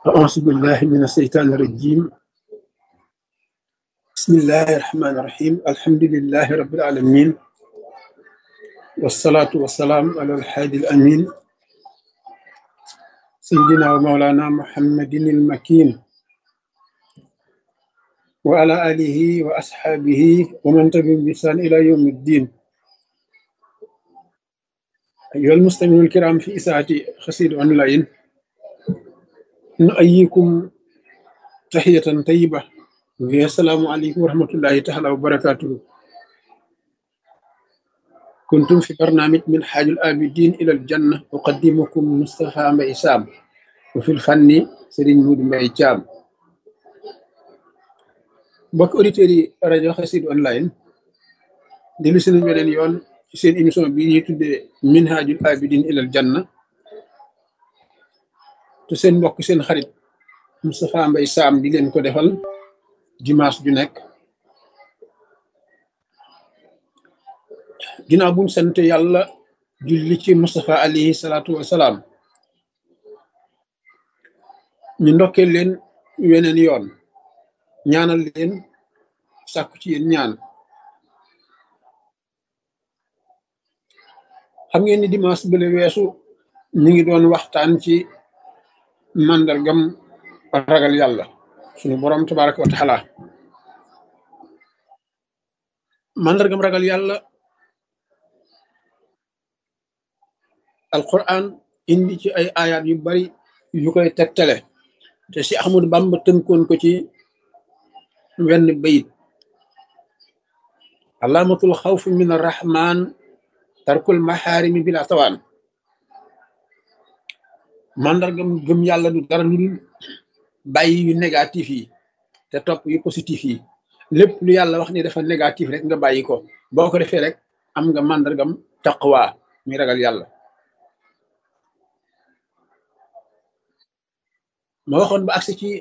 أعوذ بالله من الشيطان الرجيم بسم الله الرحمن الرحيم الحمد لله رب العالمين والصلاة والسلام على الحادي الأمين سيدنا ومولانا محمد المكين وعلى آله وأصحابه ومن تبعهم بإحسان إلى يوم الدين أيها المستمعون الكرام في إساءة خسير أونلاين نؤيكم تحية طيبة وهي السلام عليكم ورحمة الله تعالى وبركاته كنتم في برنامج من حاج الآبدين إلى الجنة أقدمكم مصطفى ميسام وفي الفن سرين مود ميجام mbokk auditeurs yi rajo Xassida online dellu si nañ beneen yoon ci seen émission bi ñuy tuddee minhajul abidin ilal janna te seen mbokk seen xarit Moustapha Mbaye Sam di leen ko defal dimanche ju nekk ginnaaw buñ sant yàlla julli ci Moustapha alayhi salaatu wasalaam ñu ndokkee leen weneen yoon ñaanal leen sàkku ci yéen ñaan xam ngeen ni dimanche bële weesu ñu ngi doon waxtaan ci màndargam ragal yàlla suñu boroom tabaraka wa taala màndargam ragal yàlla alquran indi ci ay ayat yu bari yu koy tegtale te si Ahmadu Bamba tënkoon ko ci wenn bayit alaamatul xawfi min arrahman tarkul maxaarimi bila tawaan màndargam gëm yàlla du dara lu dul bàyyi yu négatif yi te topp yu positif yi lépp lu yàlla wax ni dafa négatif rek nga bàyyi ko boo ko defee rek am nga màndargam taqwa muy ragal yàlla ma waxoon ba agsi ci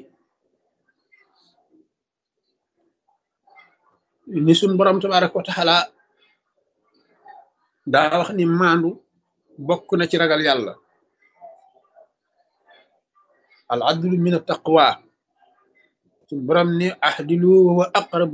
ni suñ borom tabaraka wa taala daa wax ni maandu bokk na ci ragal yàlla al adlu min at taqwa suñ borom ni ahdilu wa aqrab